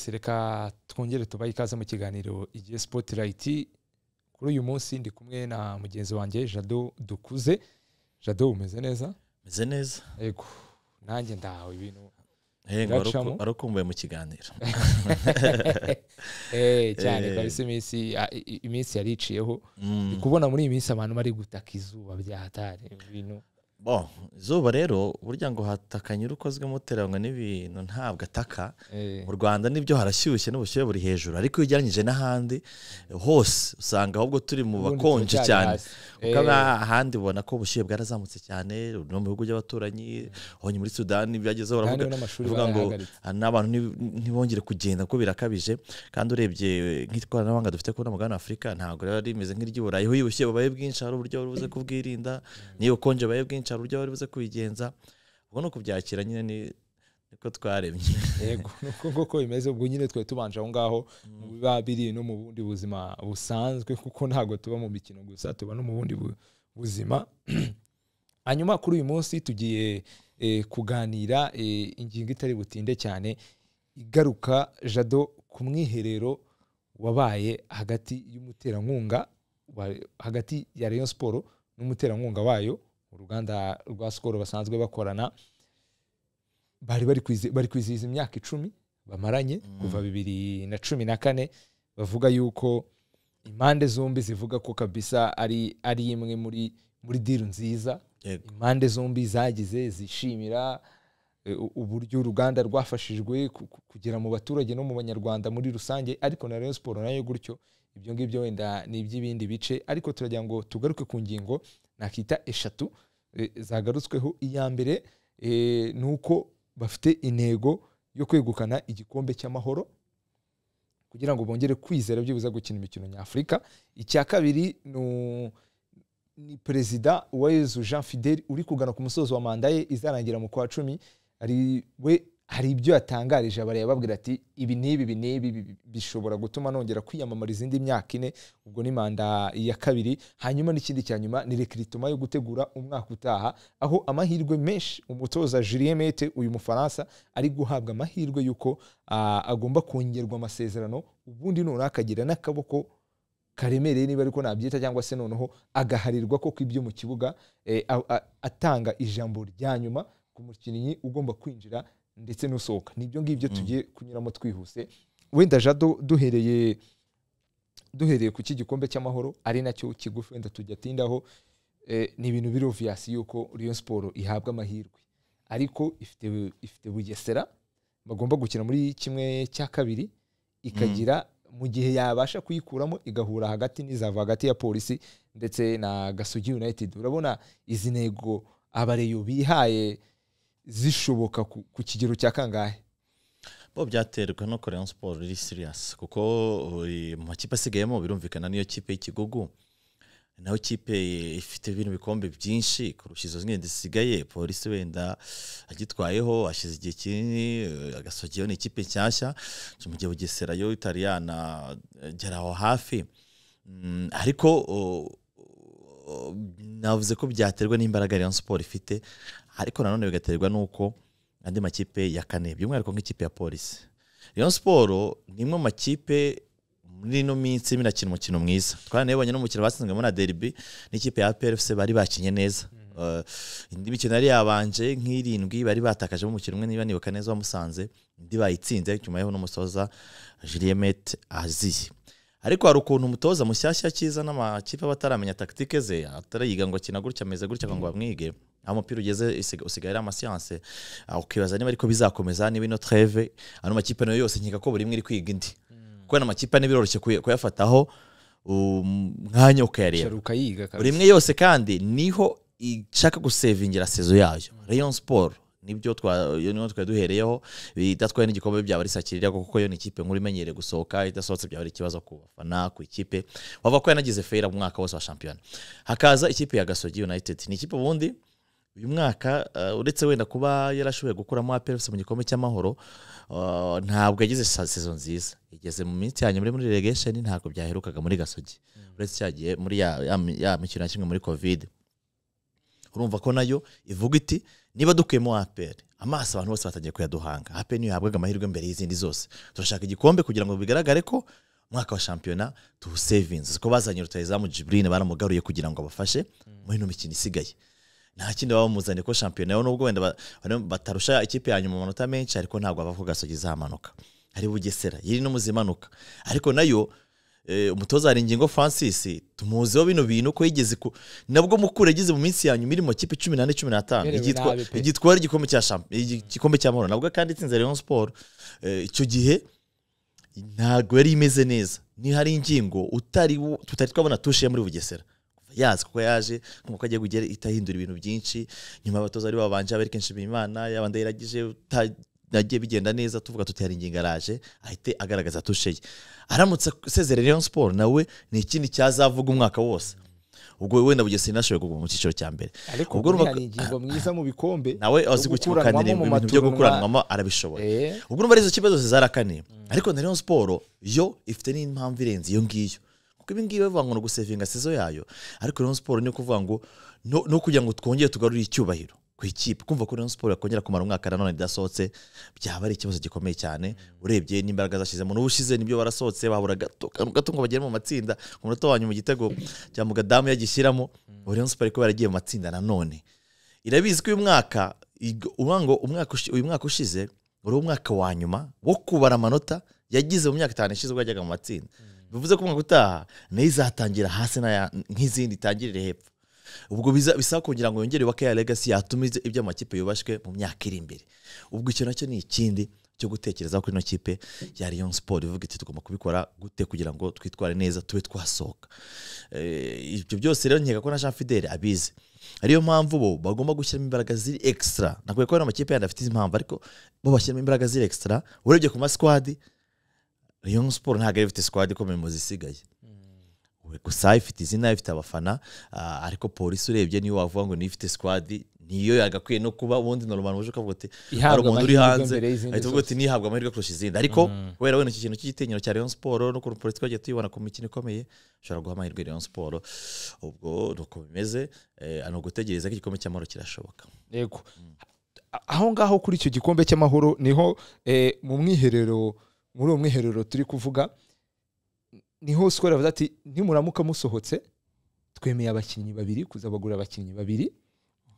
reka twongere tubahe ikaze mu kiganiro igihe sipotirayiti kuri uyu munsi ndi kumwe na mugenzi wanjye jado dukuze jado umeze neza meze neza yego nanjye ndahawe ibintu yego wari uku- Ngacamo. wari ukumbuye mu kiganiro Eh, cyane Eh. kabisa iminsi a- i- i- iminsi yariciyeho Mm. ndi kubona muri iyi minsi abantu bari gutaka izuba byahatari ibintu Bo, izuba rero burya ngo hataka nyir'ukozwe muteranywe n'ibintu ntabwo ataka eh, mu rwanda nibyo harashyushye n'ubushyuhe buri hejuru ariko iyo ugereranyije n'ahandi hose usanga ahubwo turi mu ubundi bakonje turacyari cyane hasi. kuko Eh, aba- ahandi ubona ko ubushyuhe bwarazamutse cyane no mu bihugu by'abaturanyi honye muri sudani byagezeho kandi baravuga n'amashuri bavuga ngo barayahagaritse. ah, n'abantu ntib- ntibongere kugenda kuko birakabije kandi urebye eh, nk'ikoranabuhanga dufite kubona mugabane afurika ntabwo rero rimeze nk'iry'i burayi aho iyo ubushyuhe bubaye bwinshi hari uburyo wari buze kubwirinda n'iyo ubukonje bubaye bwinshi hari uburyo wari buze kubigenza ubwo ni ukubyakira nyine ni- niko twaremye yego ni uko koko bimeze ubwo nyine twari tubanje aho ngaho mu biba biri no mu bundi buzima busanzwe kuko ntabwo tuba mu mikino gusa tuba no mu bundi bu- buzima hanyuma kuri uyu munsi tugiye eh, kuganira eh, ingingo itari butinde cyane igaruka jado ku mwiherero wabaye hagati y'umuterankunga wa- hagati ya rayon siporo n'umuterankunga wayo uruganda rwa sikoro basanzwe bakorana bari bari kwizi- bari kwizihiza imyaka icumi bamaranye Mm. kuva bibiri na cumi na kane bavuga yuko impande zombi zivuga ko kabisa ari ari imwe muri muri diru nziza Yego. impande zombi zagize zishimira e, u- uburyo uruganda rwafashijwe ku- ku- kugera mu baturage no mu banyarwanda muri rusange ariko na rayon siporo nayo gutyo ibyo ngibyo wenda ni iby'ibindi bice ariko turagira ngo tugaruke ku ngingo nakita eshatu e, zagarutsweho iya mbere e, ni uko bafite intego yo kwegukana igikombe cy'amahoro kugira ngo bongere kwizera byibuze gukina imikino nyafurika icya kabiri ni u- ni perezida uwayezu jean fidel uri kugana ku musozo wa manda ye izarangira mu kwa cumi ari we hari ibyo yatangarije abareba babwira ati ibi n'ibi ibi n'ibi bi- bishobora gutuma nongera kwiyamamariza indi myaka ine ubwo ni manda ya kabiri hanyuma n'ikindi cya nyuma ni rekiritoma yo gutegura umwaka utaha aho amahirwe menshi umutoza julien mete uyu mufaransa ari guhabwa amahirwe y'uko ah, agomba kongerwa amasezerano ubundi noneho akagira n'akaboko karemereye niba ariko nabyita cyangwa se noneho agaharirwa ko ibyo mu kibuga eh, a- a- atanga ijambo rya nyuma ku mukinnyi ugomba kwinjira ndetse n'usohoka nibyo ngibyo Mm. tugiye kunyuramo twihuse wenda jado duhereye duhereye ku iki gikombe cy'amahoro ari nacyo kigufi wenda tujya tindaho eh, ni ibintu biri oviyasi yuko Rayon siporo ihabwa amahirwe ariko ifite ifite bugesera bagomba gukina muri kimwe cya kabiri ikagira mu gihe yabasha kuyikuramo igahura hagati n'izava hagati ya polisi ndetse na gasugi united urabona izi ntego abareyo bihaye zishoboka ku, ku kigero cya kangahe bo byaterwa no koreya siporo iri siriyasi kuko eh, mu makipe asigayemo birumvikana niyo kipe y'ikigogo naho kipe ifite ibintu bikombe byinshi kurusha izo zindi zisigaye polisi wenda agitwayeho ashize igihe kinini eh, agasogeyeho ni ikipe nshyashya mu gihe bugesera yo itariyana gera aho hafi Mm, ariko oh, oh, navuze ko byaterwa n'imbaraga Rayon Sport ifite ariko nanone bigaterwa n'uko andi makipe ya kane by'umwihariko nk'ikipe ya polisi Rayon Sport ni imwe mu makipe muri ino minsi irimo irakina umukino mwiza twaranebonye n'umukino batsinzwemo na derby n'ikipe ya PRFC bari bakinye neza Eh, indi mikino yari yabanje nk'irindwi bari batakajemo umukino umwe niba nibuka neza wamusanze indi bayitsinze nyuma y'aho n'umusoza Julien Mete aziye ariko hari ukuntu umutoza mushyashya cyiza n'amakipe aba ataramenya takitike ze atarayiga ngo akina gutya ameze gutya ngo bamwige aho umupira ugeze isiga- usigaye ari amasiyanse Ah, ukibaza niba ariko bizakomeza niba ino treve ano makipe nayo yose nkeka ko buri imwe iri kwiga indi kuko ano makipe ane biroroshye kuya- kuyafataho um, mwanya ukayareba Shara ukayiga buri kabisa imwe yose kandi niho ishaka gusevingira sezo yayo rayon sport nibyo twa- iyo niho twari duhereyeho idatwaye n'igikombe byaba ari sakirira kuko yo ni ikipe nkuru imenyereye gusohoka idasohotse byaba ari ikibazo ku bafana ku ikipe wava ko yanagize feyira mu mwaka wose wa shampiyona hakaza ikipe ya gasogi united ni ikipe ubundi uyu mwaka eh, uretse wenda kuba yarashoboye gukuramo APRFC mu gikombe cy'amahoro eh, ntabwo yagize sa- sezo nziza igeze mu minsi ya nyuma iri muri relegation ntabwo byaherukaga muri gasogi uretse cyagiye muri ya, ya, mi- ya mikino ya kimwe muri covid urumva ko nayo ivuga iti niba dukuyemo apr amaso abantu bose batangiye kuyaduhanga apr niyo yahabwaga amahirwe mbere y'izindi zose turashaka igikombe kugira ngo bigaragare ko umwaka wa shampiyona tuwu sevinzi ko bazanye rutayizamu jiburine baramugaruye kugira ngo abafashe muri ino mikino isigaye nta kindi baba bamuzanye ko shampiyona yo nubwo wenda ba- bane- batarusha ikipe ya nyuma amanota menshi ariko ntabwo bava ku gasogi izamanuka hari bugesera yiri no mu zimanuka ariko nayo eh, umutoza hari ingingo francis tumuziho bino bintu ko yigeze ku nabwo mukura yageze mu minsi ya nyuma iri mu makipe cumi n'ane cumi n'atanu Yaberewe igitwa- nabi pe. igitwara igikombe cya shamp- igi- igikombe cya mahoro nabwo kandi itsinze rayon sport Eh, icyo gihe ntabwo yari imeze neza nihari ingingo utari wo- tutari twabona tushiye muri bugesera Kuva yazi kuko yaje nk'uko agiye kugera itahindura ibintu byinshi nyuma abatoza ari babanje abari kenshi imana yaba ndayiragije nagiye bigenda neza tuvuga tuti hari ingingo araje ahite agaragaza tushe ye aramutse asezerera Rayon Sport nawe ni ikindi cyazavuga umwaka wose ubwo wenda bugesera inashoboye kuguma mu cyiciro cya mbere ariko Ubwo kuri urumva- hari ingingo mwiza mu bikombe nawe gukuranwamo azi gukimukanira mu ibintu byo maturunwa. gukuranwamo arabishoboye Eh, ubwo urumva ari izo kipe zose zarakaniye ariko na Rayon Sport yo ifite n'impamvu irenze iyo ngiyo kuko ibi ngibi bavuga ngo ni ugusevinga sezo yayo ariko Rayon Sport ni ukuvuga ngo no, no kugira ngo twongere tugarurire icyubahiro ku ikipe kumva ko Rayon Sport yakongera kumara umwaka nanone idasohotse byaba ari ikibazo gikomeye cyane urebye n'imbaraga zashyizemo n'ubushize nibyo barasohotse babura gato kantu gato ngo bagere mu matsinda ku munota wa nyuma igitego cya mugadamu yagishyiramo ubu Rayon Sport kuba yaragiye mu matsinda nanone irabizi ko uyu mwaka ig- uvuga ngo umwaka ushi- uyu mwaka ushize wari umwaka wa nyuma wo kubara amanota yagize mu myaka itanu ishize ubwo yajyaga mu matsinda bivuze ko umwaka utaha nayo izatangira hasi n'aya- nk'izindi itangirire hepfo ubwo biza- bisaba kugira ngo yongere yubake ya legacy yatuma ibyo- ibyo amakipe yubashwe mu myaka iri imbere ubwo icyo nacyo ni ikindi cyo gutekereza kuri ino kipe ya Rayon Sport ivuga iti tugomba kubikora gute kugira ngo twitware neza tube twasohoka Eh, ibyo byose rero nkeka ko na Jean Fidele abizi ariyo mpamvu bo bagomba gushyiramo imbaraga ziri extra nakwiye kubona amakipe yandi afite izi mpamvu ariko bo bashyiramo imbaraga ziri extra urebye ku masquad Rayon Sport ntabwo yari ifite squad ikomeye mu zisigaye We- gusa ifite izina ifite abafana ah, ariko polisi urebye niyo wavuga ngo niyo ifite squad niyo yagakwiye no kuba ubundi normal uje ukavuga uti hari ihabwa umuntu uri amahirwe hanze mbere y'izindi ahita uvuga zose. uti nihabwa amahirwe kurusha izindi ariko wera wenda icyo kintu cy'igitinyiro cya Rayon Sport no kuntu polisi twagiye tuyibona ku mikino ikomeye ushobora guha amahirwe Rayon Sport ubwo ni uko bimeze eh, ni ugutegereza ko igikombe cy'amahoro kirashoboka yego A- aho ngaho kuri icyo gikombe cy'amahoro niho eh, mu mwiherero muri uwo mwiherero turi kuvuga niho sikoro yavuze ati nimuramuka musohotse twemeye abakinnyi babiri kuzabagura abakinnyi babiri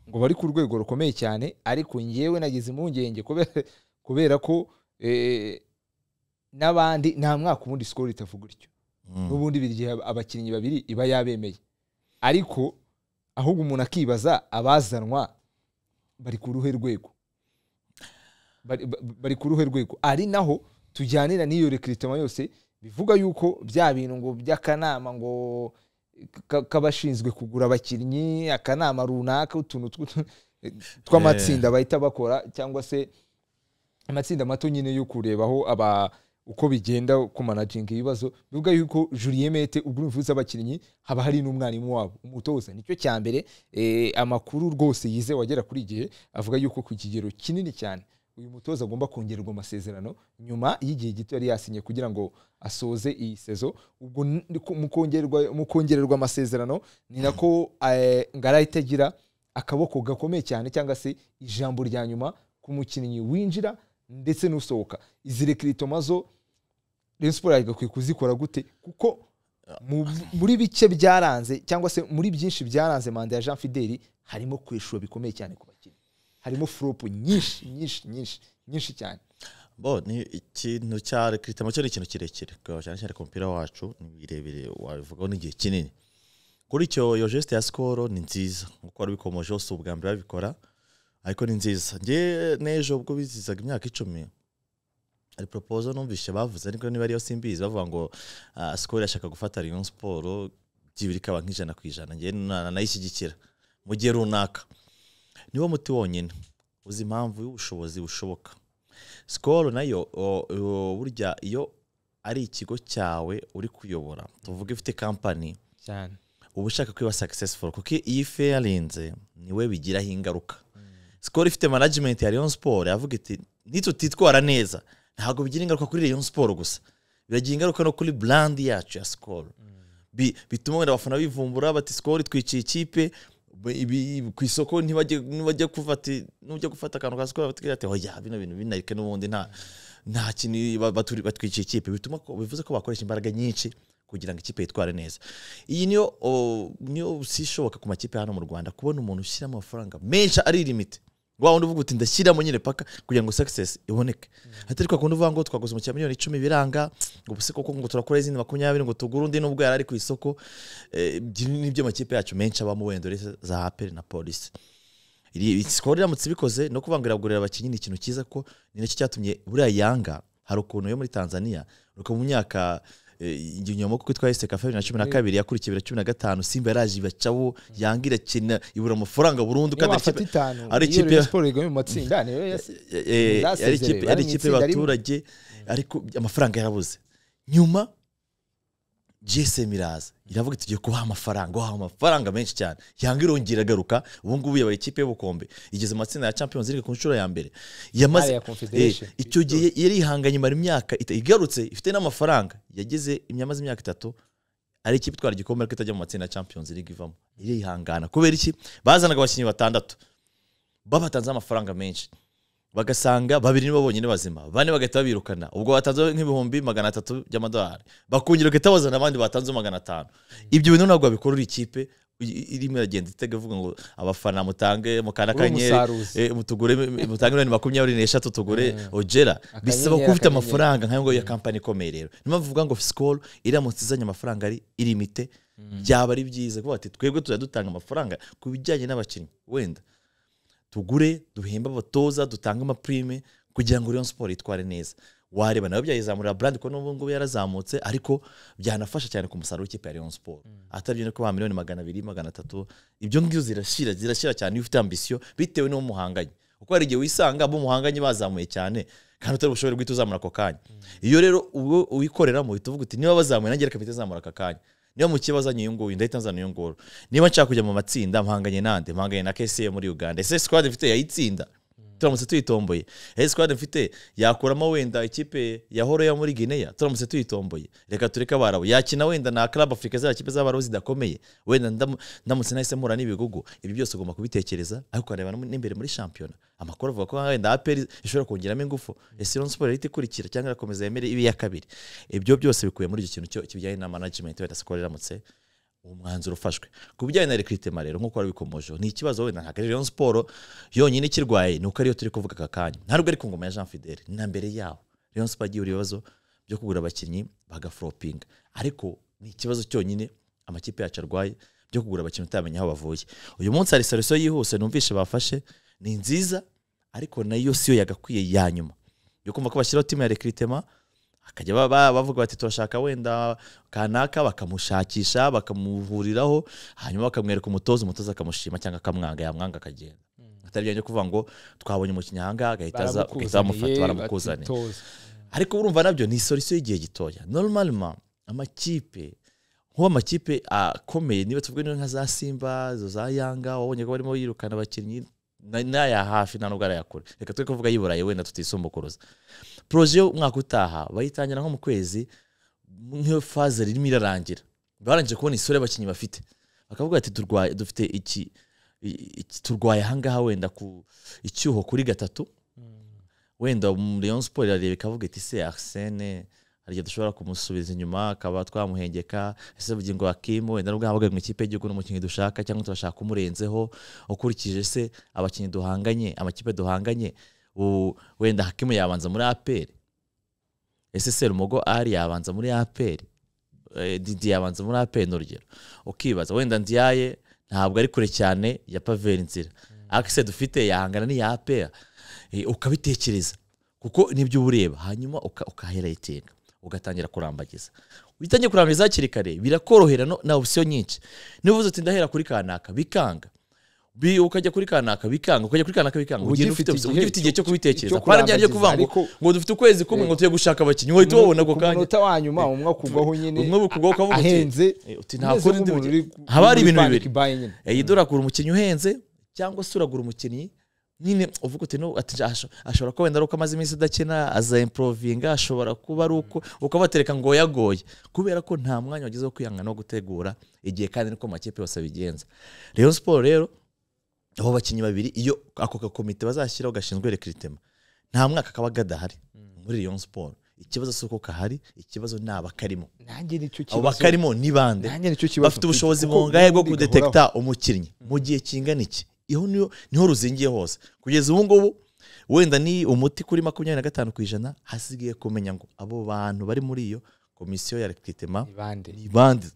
ngo bari ku rwego rukomeye cyane ariko ngewe nagize impungenge kubera, kubera ko eh, n'abandi nta mwaka ubundi sikoro itavuga ityo Mm. n'ubundi buri gihe abakinnyi babiri iba yabemeye ariko ahubwo umuntu akibaza abazanwa bari ku ruhe rwego Bari- ba- bari ku ruhe rwego ari naho tujyanira n'iyo rekiritoma yose bivuga yuko bya bintu ngo by'akanama ngo ka- k'abashinzwe kugura abakinnyi akanama runaka utuntu tw- tw'amatsinda bahita bakora cyangwa se amatsinda mato nyine yo kurebaho aba uko bigenda kumanajinga ibibazo bivuga yuko Julien Mete ubwo uvuze abakinnyi haba hari n'umwarimu wabo umutoza nicyo cya mbere eh, amakuru rwose yize wagera kuri igihe avuga yuko ku kigero kinini cyane uyu mutoza agomba kongererwa amasezerano nyuma y'igihe gito yari yasinye kugira ngo asoze iyi sezo ubwo n- ku- mu kongererwa- mu kongererwa amasezerano ni nako eh, ngarahita agira akaboko gakomeye cyane cyangwa se ijambo rya nyuma ku mukinnyi winjira ndetse n'usohoka izi rekiritoma zo Rayon Sport yagakwiye kuzikora gute kuko mu- muri bike byaranze cyangwa se muri byinshi byaranze manda ya Jean Fideli harimo kwishura bikomeye cyane ku bakinnyi harimo furopu nyinshi nyinshi nyinshi nyinshi cyane bo ni ikintu cya rekritamo cyo ni ikintu kirekire kuko cyane cyane ku mupira wacu ni birebire wabivugaho n'igihe kinini kuri icyo iyo geste ya sikoro ni nziza nkuko wari ubikomojeho si ubwa mbere babikora ariko ni nziza njye n'ejo ubwo bizizaga imyaka icumi hari poropozo numvishe bavuze ariko niba ariyo simbizi bavuga ngo ah, sikoro irashaka gufata Rayon Sport byibiri ikaba nk'ijana ku ijana njye na- nayishyigikira mu gihe runaka niwo muti wonyine uzi impamvu y'ubushobozi bushoboka sikoro nayo o- o- burya iyo ari ikigo cyawe uri kuyobora tuvuga ifite kampani cyane uba ushaka kwiba successful kuko iyo ife yarenze niwe bigiraho ingaruka sikoro ifite management ya Rayon Sport yavuga iti nitutitwara neza ntabwo bigira ingaruka kuri Rayon Sport gusa biragira ingaruka no kuri brand yacu ya sikoro Bi- bituma wenda abafana bivumbura bati sikoro itwiciye ikipe Ba- ibi- ku isoko ntibajye ntibajya kufata nujya gufata akantu ka sikoro batubwira ati oya bino bintu binarike n'ubundi nta nta kintu ba- baturi- batwiciye ikipe bituma ko- bivuze ko bakoresha imbaraga nyinshi kugira ngo ikipe yitware neza iyi niyo o, niyo si ishoboka ku makipe hano mu rwanda kubona umuntu ushyiramo amafaranga menshi ari limite wa wundi uvuga uti ndashyiramo nyine paka kugira ngo success iboneke atari kwa kundi uvuga ngo twaguze umukino miliyoni icumi biranga ngo ubuse koko ngo turakora izindi makumyabiri ngo tugure undi nubwo yari ari ku isoko Eh, ibyo nibyo amakipe yacu menshi abamo wenda uretse za aperi na polisi iri sikoro iramutse ibikoze no kuvuga ngo iragurira abakinnyi ni ikintu cyiza ko ni nacyo cyatumye buriya yanga hari ukuntu yo muri tanzania uko mu myaka eh, inyuma kuko itwaye seka bibiri na cumi na kabiri yakurikiye bibiri na cumi na gatanu simba yaraje ibacaho yanga irakina ibura amafaranga burundu niyo kandi ikipe- wafata itanu ari iyo ikipe- Rayon Sports igabanya mu matsinda niyo yasi- Zasezereye, Eh, yari ikipe- bari yari mu ikipe itsinda rimwe. y'abaturage ariko amafaranga yarabuze nyuma gsm iraza iravuga iti tugiye kubaha amafaranga wahawe amafaranga menshi cyane yanga irongera agaruka ubu ngubu yabaye ikipe y'ubukombe igeze mu matsinda ya champions league ku nshuro ya mbere yamaze Aya Confederation. Eh, icyo gihe yari yihanganye imara imyaka ita- igarutse ifite n'amafaranga yageze yamaze imyaka itatu ari ikipe itwara igikombe ariko itajya mu matsinda ya champions league ivamo irihangana kubera iki bazanaga abakinnyi batandatu babatanze amafaranga menshi bagasanga babiri nibo bonyine bazima bane bagahita babirukana ubwo batanze nk'ibihumbi magana atatu by'amadolari bakongera bagahita bazana abandi batanze magana atanu ibyo bintu ntabwo babikora uri ikipe i- i- irimo iragenda itega ivuga ngo abafana mutange mukana Uri kanyenyeri umusaruzi. eh, mutugure mutange miliyoni makumyabiri n'eshatu tugure ogera bisaba Akanyenyeri, kuba akanyenyeri. ufite amafaranga nk'ayo ngayo ya kampani ikomeye rero niyo mpamvu uvuga ngo sikoro iramutse izanye amafaranga ari irimite byaba ari byiza kuba bati twebwe tujya dutanga amafaranga ku bijyanye n'abakinnyi wenda tugure duhembe abatoza dutange amapurime kugira ngo Rayon Sport yitware neza wareba nawe byayizamurira brand kuko n'ubu ngubu yarazamutse ariko byanafasha cyane ku musaruro w'ikipe ya Rayon Sport atabye no kuba miliyoni magana abiri magana atatu ibyo ngibyo zirashira zirashira cyane iyo ufite ambisiyo bitewe n'uwo muhanganye kuko hari igihe wisanga abo muhanganye bazamuye cyane kandi utari bushobore guhita uzamura ako kanya iyo rero ubwo uwikoreramo uhita uvuga uti niba bazamuye nanjye reka mpite nzamura aka kanya niba mu kibazo uyu nguyu ndahita nzana uyu nguyu niba nshaka kujya mu matsinda mpanganye nande mpanganye na kcm muri uganda ese squad mfite yayitsinda turamutse tuyitomboye ese squad mfite yakuramo wenda ikipe ya horoya muri guinea turamutse tuyitomboye reka tureke abarabu yakina wenda na club africa ziriya kipe z'abarabu zidakomeye wenda ndamu- ndamutse nahise mpura n'ibigugu ibi byose ugomba kubitekereza ariko ukareba no mu- n'imbere muri shampiyona amakuru avuga ko wenda aperi ishobora kongeramo ingufu ese Rayon Sport ihita ikurikira cyangwa irakomeza yemere ibe iya kabiri ibyo byose bikubiye muri icyo kintu cyo- kijyanye na management wenda sikoro iramutse uwo mwanzuro ufashwe ku bijyanye na recruitment rero nk'uko wabikomojeho ni ikibazo wenda ntabwo ari Rayon Sport yonyine ikirwaye ni uko ariyo turi kuvuga aka kanya ntabwo ari ku ngoma ya Jean Fidele ni na mbere yaho Rayon Sport yagiye ibibazo byo kugura abakinnyi bagafropinga ariko ni ikibazo cyonyine amakipe yacu arwaye byo kugura abakinnyi utamenya aho bavuye uyu munsi hari solution yihuse numvishe bafashe ni nziza ariko nayo siyo yagakwiye ya nyuma yo kumva ko bashyiraho timu ya recruitment akajya ba- ba- bavuga bati turashaka wenda kanaka bakamushakisha bakamuhuriraho hanyuma bakamwereka umutoza umutoza akamushima cyangwa akamwanga yamwanga akagenda atari byanjye kuvuza ngo twabonye umukinnyi ahangaha agahita aza ugahita wamufata baramukuzaniye batitoza. ariko urumva nabyo ni solution y'igihe gitoya normalement amakipe nk'ubu amakipe akomeye niba tuvuge niba nka za simba izo za yanga wabonye ko barimo yirukana abakinnyi na- n'aya hafi nta nubwo arayakora reka twe kuvuga ay'i burayi wenda tutisumbukuruza poroje y'umwaka utaha bayitangira nko mu kwezi nk'iyo faze irimo irarangira barangije kubona isura y'abakinnyi bafite bakavuga ati turwaye dufite iki i- iki- turwaye ahangaha wenda ku icyuho kuri gatatu wenda um, Rayon Sport irareba ikavuga iti se Arsene hari igihe dushobora kumusubiza inyuma akaba twamuhengeka ese bugingo Hakim wenda nubwo yabaga mu ikipe y'igihugu n'umukinnyi dushaka cyangwa turashaka umurenzeho ukurikije se abakinnyi duhanganye amakipe duhanganye u- wenda Hakim yabanza muri APR ese Serumogo ari yabanza muri APR Eh, Didi yabanza muri APR ni urugero ukibaza wenda Ndiaye ntabwo ari kure cyane ya Pavel Nzira Axe dufite yahangana n'iya APR Eh, ukabitekereza kuko nibyo uba ureba hanyuma uka- ukahera iteka ugatangira kurambagiza witangiye kurambagiza hakiri kare birakorohera no- na opsiyo nyinshi niba uvuze uti ndahera kuri kanaka bikanga Bi- ukajya kuri kanaka bikanga ukajya kuri kanaka bikanga Uba ugira ugifite ufite opsiyo, igihe uba ugifite igihe cyo cyo- kubitekereza cyo kwa bya kurambagiza, byo kuvuga ngo ariko- ngo dufite ukwezi kumwe ngo tujye gushaka abakinnyi uhita ubona ako ku kanya munota wa nyuma umwe akugwaho nyine Umwe bukugwaho ukavuga uti- ahenze Eh, uti nta umeze kundi ndi nk'umuntu bugi- uri haba hari uri ibintu panic bibiri buying nyine iyi dore agura umukinnyi uhenze cyangwa se uragura umukinnyi nyine uvuga uti no ati asho- ashobora kuba wenda ari uko amaze iminsi adakina aza improvinga ashobora kuba ari uko uko batereka ngo yagoye kubera ko nta mwanya wagize wo kwihangana no gutegura igihe kandi niko amakipe yose abigenza rero siporo rero abo bakinnyi babiri iyo ako gakomite bazashyiraho gashinzwe rekiritema nta mwaka kaba kadahari muri Rayon siporo ikibazo si uko kahari ikibazo ni abakarimo nanjye nicyo abo kibazo bakarimo ni bande nanjye nicyo kibazo bafite ubushobozi Kuko bungahe bwo ubundi kudetekta umukinnyi mu gihe kingana iki iho niho niho ruzingiye hose kugeza ubu ngubu wenda ni umuti kuri makumyabiri na gatanu ku ijana hasigaye kumenya ngo abo bantu bari muri iyo komisiyo ya rekitema bihoraho. Ni bande ni bande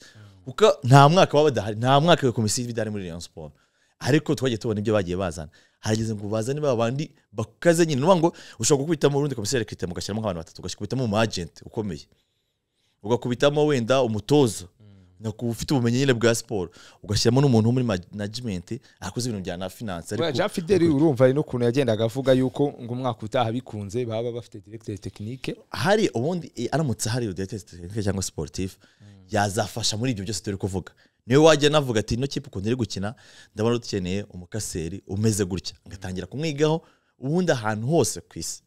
kuko nta mwaka baba badahari nta mwaka iyo komisiyo iba idahari muri Rayon Sport ariko twagiye tubona ibyo bagiye bazana harageze ngo bazane ba bandi bakaze nyine nuvuga ngo ushobora gukubitamo urundi komisiyo ya rekitema ugashyiramo nk'abantu batatu ugashyiramo umu agenti ukomeye ugakubitamo wenda umutoza naku- ufite ubumenyi nyine bwa siporo ugashyiramo n'umuntu wo muri management akoze ibintu bya na finance Buriya Jean Fideli urumva ari n'ukuntu yagendaga avuga yuko ngo umwaka utaha bikunze baba bafite directeur technique hari ubundi eh, aramutse hari directeur technique cyangwa sportif yazafasha muri ibyo byose turi kuvuga niwe wajya navuga ati ino kipe ukuntu iri gukina ndabona dukeneye umukaseri umeze gutya ngatangira kumwigaho ubundi ahantu hose ku isi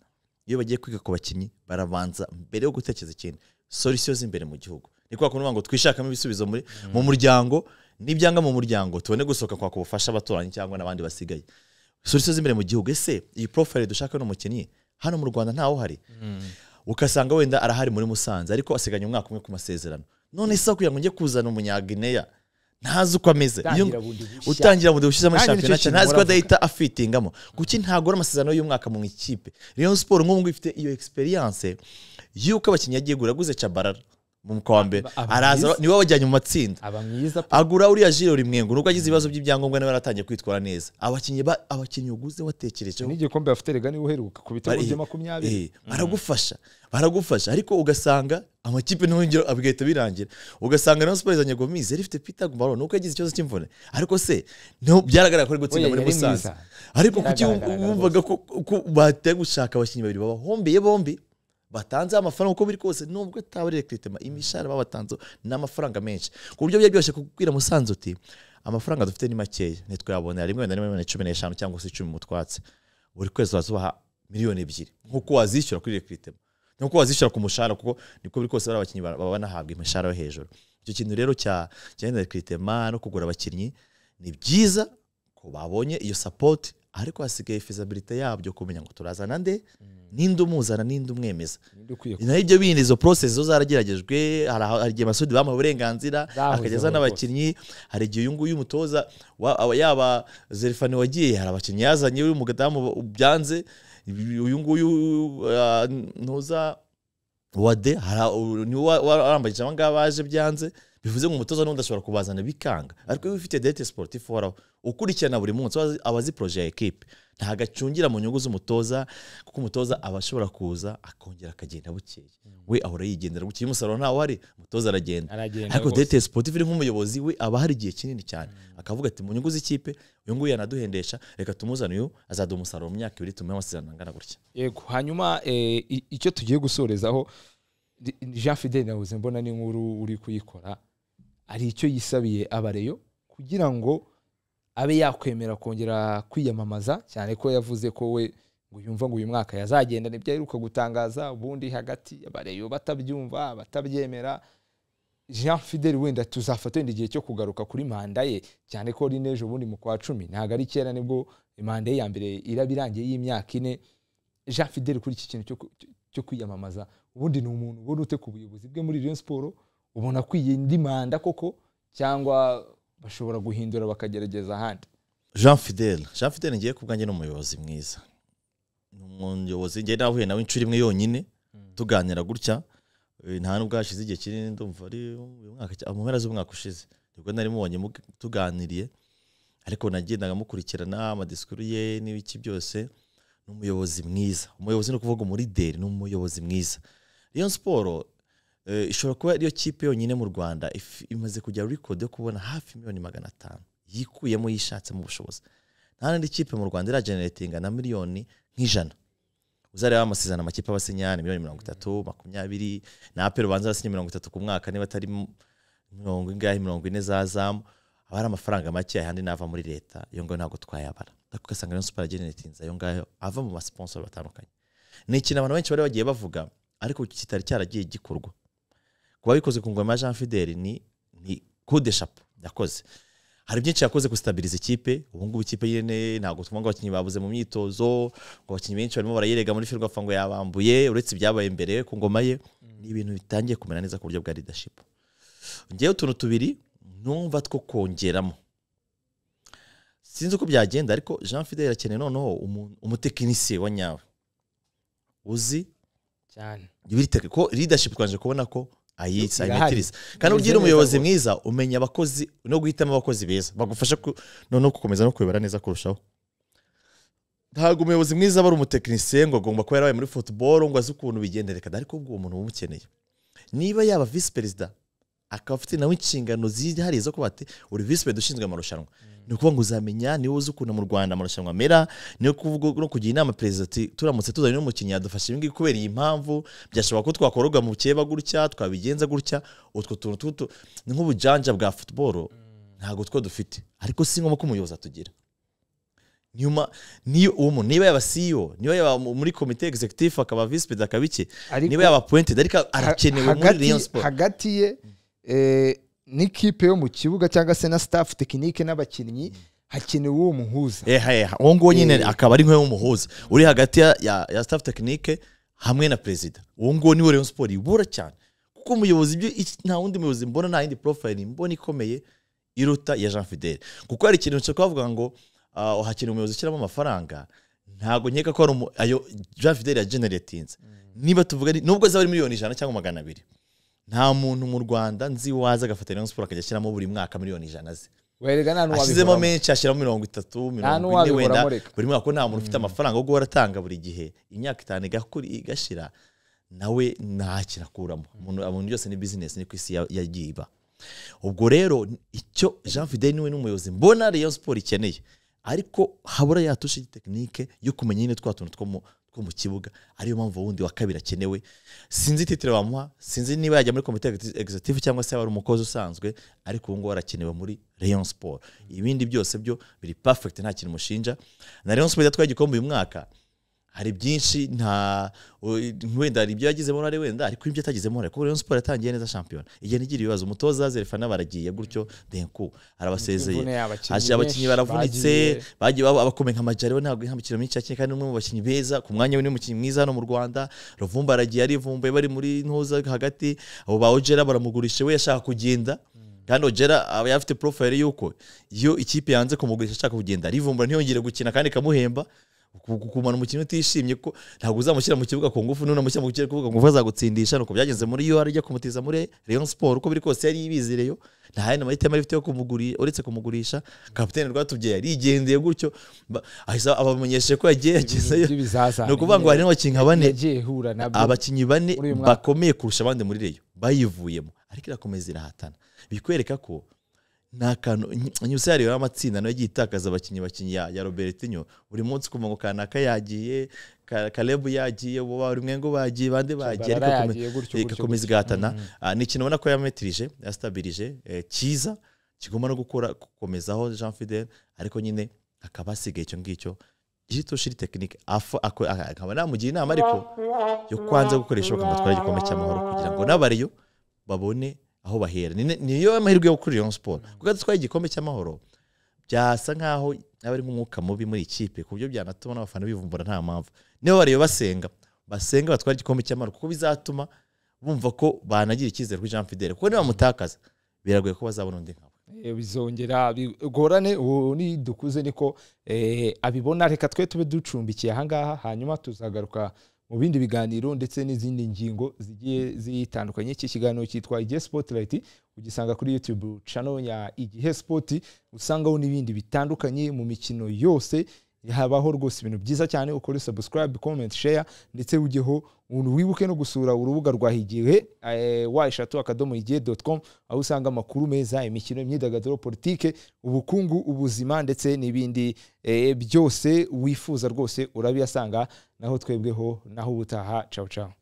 iyo bagiye kwiga ku bakinnyi barabanza mbere yo gutekereza ikintu solisiyo z'imbere mu gihugu ni kwa kundi ngo twishakamo ibisubizo muri mu muryango nibyanga mu muryango tubone gusohoka kwaka ubufasha abaturanyi cyangwa n'abandi basigaye solisiyo z'imbere mu gihugu ese iyi profile dushaka ni umukinnyi hano mu rwanda ntawo hari ugasanga wenda arahari muri musanze ariko asiganya umwaka umwe ku masezerano none se kugira ngo njye kuzana umunyagineya ntazi uko ameze Iyo- Utangira bundi bushya. utangira bundi bushize muri Nanjye nicyo shampiyona kintu ntazi ko mpora adahita afitingamo kuki ntagura amasezerano y'umwaka mu ikipe Rayon Sport nk'ubu ngubu ifite iyo experience y'uko abakinnyi yagiye gura yaguze Chabarara mu kwa mbere Aba- aba araza mwiza. niwe wabajyanye mu matsinda aba mwiza pe. agura uriya jiro rimwengo nubwo agize ibibazo by'ibyangombwa nawe yaratangiye kwitwara neza abakinnyi ba- abakinnyi uguze watekerejeho n'igikombe bafite rega niwe uheruka ku bitego Bari- bya makumyabiri Eh, baragufasha baragufasha ariko ugasanga amakipe ntongera abigahita birangira ugasanga Rayon Sport izanye Gomis yari ifite Peter Gumbaro nuko yagize ikibazo cy'imvune ariko se no byaragaragara ko ari gutsinda Oya, muri yari Musanze mwiza. ariko kuki Yaragaragaraga wumvaga ko ko bateye gushaka abakinnyi babiri babahombeye bombi batanze amafaranga uko biri kose nubwo ataba ari rekritema imishahara babatanze ni amafaranga menshi ku buryo byari byoroshye kubwira Musanze uti amafaranga dufite ni makeya ntitwayabonera rimwe na rimwe wenda cumi n'eshanu cyangwa se icumi mu twatsi buri kwezi wazubaha miliyoni ebyiri nk'uko wazishyura kuri rekritema nk'uko wazishyura ku mushahara kuko niko biri kose bari abakinnyi ba- baba banahabwa imishahara yo hejuru icyo kintu rero cya cya wenda rekritema no kugura abakinnyi ni byiza ko babonye iyo sapoti ariko hasigaye fezabilite yabyo kumenya ngo turazana nde ninde umuzana ninde umwemeza Ninde ukwiye ku- naho ibyo bindi izo process zo zarageragejwe hari aho- hari igihe masudi bamuha uburenganzira Zahozeho akageza n'abakinnyi hari igihe uyu nguyu umutoza wa- aba- yaba zerifani wagiye hari abakinnyi yazanye uyu mugadamu byanze uyu nguyu uh, ntuza wade hari u- niwe wa- warambagije aba ngaba baje byanze bivuze ngo umutoza n'undi ashobora kubazana bikanga ariko iyo ufite dete sportif uhoraho ukurikirana buri munsi aba azi- aba azi poroje ya ekipe ntabwo acungira mu nyungu z'umutoza kuko umutoza aba ashobora kuza akongera akagenda bukeye we ahora yigendera bukeye umusaruro ntawo uhari umutoza aragenda aragenda ariko rwose. dete sportif iri nk'umuyobozi we aba hari igihe kinini cyane akavuga ati mu nyungu z'ikipe uyu nguyu yanaduhendesha reka tumuzane uyu azaduha umusaruro mu myaka ibiri tumuhe amasezerano angana gutya yego hanyuma eh, i- icyo tugiye gusorezaho ni- ni jean fidel nabuze mbona n'inkuru uri kuyikora hari icyo yisabiye abareyo kugira ngo abe yakwemera kongera kwiyamamaza cyane ko yavuze ko we ngo yumva ngo uyu mwaka yazagenda nibyo aheruka gutangaza ubundi hagati abareyo batabyumva batabyemera jean fidel wenda tuzafata wenda igihe cyo kugaruka kuri manda ye cyane ko ari n'ejo bundi mu kwa cumi ntabwo ari kera nibwo manda ye ya mbere iraba irangiye y'imyaka ine jean fidel kuri iki kintu cyo ku- cyo- cyo kwiyamamaza ubundi ni umuntu ubona ute ku buyobozi bwe muri Rayon siporo ubona akwiye indi manda koko cyangwa bashobora guhindura bakagerageza ahandi jean fidel jean fidel ngiye kubwanjye ni umuyobozi mwiza ni umuyobozi ngiye nahuye nawe inshuro imwe yonyine tuganira gutya Eh, nta nubwo hashize igihe kinini ndumva ari uyu mwaka cya- mu mpera z'umwaka ushize nibwo nari mubonye mug- tuganiriye ariko nagendaga mukurikirana amadisikuru ye n'ibiki byose ni umuyobozi mwiza umuyobozi ni ukuvuga umurideri ni umuyobozi mwiza Rayon siporo eh, ishobora kuba ariyo kipe yonyine mu rwanda if- imaze kujya record yo kubona hafi miliyoni magana atanu yikuyemo yishatsemo ubushobozi nta n'indi kipe mu rwanda irageneratinga na miliyoni nk'ijana uzareba amasezerano amakipe aba asinya ni miliyoni mirongo itatu makumyabiri na apel ubanza arasinya mirongo itatu ku mwaka niba atari mirongo ingahe mirongo ine za zamu haba hari amafaranga make ayandi nava muri leta iyo ngayo ntabwo twayabara ariko ugasanga rero siporo ageneratinza ayo ngayo ava mu basponsor batandukanye ni ikintu abantu benshi bari bagiye bavuga ariko kitari cyaragiye gikorwa kuba bikoze ku ngoma ya jean fideli ni ni kude shapo yakoze hari byinshi yakoze gusitabiriza ikipe ubu ngubu ikipe nyine ntabwo twumva ngo abakinnyi babuze mu myitozo ngo abakinnyi benshi barimo barayirega muri firwa ngo yabambuye uretse ibyabaye imbere ku ngoma ye ni ibintu bitangiye kumera neza ku buryo bwa leadership ngewe utuntu tubiri numva two kongeramo sinzi uko byagenda ariko jean fidel akeneye noneho umu- umutekinisiye wa nyawe uzi cyane ibiri ko leadership twanje kubona ko ayitsa Irahari. ayimetiriza kandi Imeze ugira umuyobozi neza mwiza umenya abakozi no guhitamo abakozi beza bagufasha ku- noneho gukomeza no kuyobora neza kurushaho ntabwo umuyobozi mwiza aba ari umutekinisiye ngo agomba kuba yarabaye muri football ngo azi ukuntu bigendereka ariko ubwo uwo muntu uba umukeneye niba yaba visi perezida akaba afite nawe inshingano zihariye zo kuba ati uri visi perezida ushinzwe amarushanwa ni ukuvuga ngo uzamenya niwe uzi ukuntu mu rwanda amarushanwa amera ni ukuvuga no kugira inama perezida ati turamutse tuzanye n'umukinnyi yadufasha ibi ngibi kubera iyi mpamvu byashobora ko twakororwa mu keba gutya twabigenza gutya utwo tuntu tutu ni nk'ubujanja bwa futuboro ntabwo two dufite ariko si ngombwa ko umuyobozi atugira nyuma niyo uwo muntu niba yaba CEO niba yaba mu- muri komite executive akaba vice perezida akaba iki ariko niba yaba appointed ariko arakenewe muri hagati- Rayon Sport hagati ye eh, n'ikipe yo mu kibuga cyangwa se na staff tekinike n'abakinnyi hakenewe uwo muhuza eha eha uwo nguwo nyine Eh. akaba ari nk'uwo muhuza uri hagati ya, ya, ya staff tekinike hamwe na perezida uwo nguwo niwe Rayon Sport ibura cyane kuko umuyobozi ibyo iki- nta wundi muyobozi mbona nta yindi profile mbona ikomeye iruta ya Jean Fidel kuko hari ikintu cyo kuvuga ngo uh, hakeneye umuyobozi ushyiramo amafaranga ntabwo nkeka ko ari umu- ayo Jean Fidel yageneratinze niba tuvuga ni- nubwo zaba ari miliyoni ijana cyangwa magana abiri nta muntu mu Rwanda nzi waza agafata Rayon Sport akajya ashyiramo buri mwaka miliyoni ijana ze werega nta ashyizemo n'uwabiburamo menshi ashyiramo mirongo itatu nta mirongo ine wenda n'uwabiburamo reka buri mwaka ko nta muntu ufite amafaranga yo guhora atanga buri gihe imyaka itanu igakuri igashira nawe ntakintu akuramo umuntu abantu byose ni bizinesi ni ku isi ya- yagiye iba ubwo rero icyo jean fidel niwe n'umuyobozi mbona rayon siporo ikeneye ariko habura ya tushe tekinike yo kumenya nyine twa tuntu two mu- two mu kibuga ariyo mpamvu wundi wa kabiri akenewe sinzi titire bamuha sinzi niba yajya muri komite executive cyangwa se yaba ari umukozi usanzwe ariko ubu ngubu arakenewe muri rayon siporo ibindi byose byo biri perfect nta kintu mushinja na Rayon Sports yatwaye igikombe uyu mwaka hari byinshi nta u- wenda hari ibyo yagizemo uruhare wenda ariko ibyo atagizemo uruhare kuko Rayon Sports yatangiye neza shampiyona igenda igira ibibazo umutoza zerefana baragiye gutyo denku arabasezeye Imvune y'abakinnyi haje abakinnyi benshi baravunitse bagiye. bagiye baba- abakomeye nka majari we ntabwo nta mikino myinshi yakinnye kandi ni umwe mu bakinnyi beza ku mwanya we ni umukinnyi mwiza hano mu rwanda ruvumba aragiye arivumbuye bari muri ntuza hagati abo ba ojera baramugurisha we yashaka kugenda kandi ojera aba afite profile y'uko iyo ikipe yanze kumugurisha ashaka kugenda arivumbura ntiyongere gukina kandi ikamuhemba ku- ku- kumara umukinnyi utishimye ko ntabwo uzamushyira mu kibuga ku ngufu nunamushyira mu kibuga ku ngufu azagutsindisha nuko byagenze muri UR ajya kumutiza muri Rayon Sport uko biri kose yari yibizireyo nta yandi mahitamo yari afite yo kumuguri uretse kumugurisha kapitene rwatubyaye yarigendeye gutyo ba- ahise abamenyeshe ko yagiye yagezeyo by'ibizazane ni ukuvuga ngo hari n'abakinnyi bane yagiye ihura nabyo abakinnyi bane muri uyu mwaka. bakomeye kurusha abandi muri reyo bayivuyemo ariko irakomeza irahatana bikwereka ko nta kantu nyusa yari amatsinda nayo yagiye itakaza abakinnyi bakinnyi ya, ya robertinyo buri munsi ukumva ngo kanaka yagiye Ka- kalebu yagiye ubu bamwe ngo bagiye bande bagiye ariko Tchabalala kome- yagiye gutyo, eh, gutyo, igakomeza igahatana Ah, ni ikintu ubona ko yametirije yasitabirije eh, cyiza kigomba no gukora gukomezaho jean fidel ariko nyine akaba asigaye icyo ngicyo jitoshiri tekinike afa- ako- a- akaba namugira inama ariko yo kwanza gukoresha bakamutwara igikombe cy'amahoro kugira ngo n'abariyo babone aho bahera Ni- niyo amahirwe yo kuri Rayon Sport kuko atwaye igikombe cy'amahoro byasa nkaho aba ari nk'umwuka mubi muri ikipe ku buryo byanatuma n'abafana bivumbura nta mpamvu niba bariyo basenga basenga batwara igikombe cy'amahoro kuko bizatuma bumva ko banagira icyizere kuri Jean Fidel kuko nibamutakaza biragoye ko bazabona undi nkawe Eh, bizongera bigorane ubu ni dukuze niko eh, abibona reka twe tube ducumbikiye ahangaha hanyuma tuzagaruka mu bindi biganiro ndetse n'izindi ngingo zigiye zitandukanye iki kiganiro cyitwa igihe spotlight ugisanga kuri youtube channel ya igihe sport usangaho n'ibindi bitandukanye mu mikino yose habaho rwose ibintu byiza cyane ukore subscribe comment share ndetse ujyeho wibuke no gusura urubuga rwa igihe wa eshatu akadomo igihe doti com aho usanga amakuru meza imikino imyidagaduro politike ubukungu ubuzima ndetse n'ibindi eh, byose wifuza rwose urabiyasanga naho twebweho naho ubutaha cawu cawu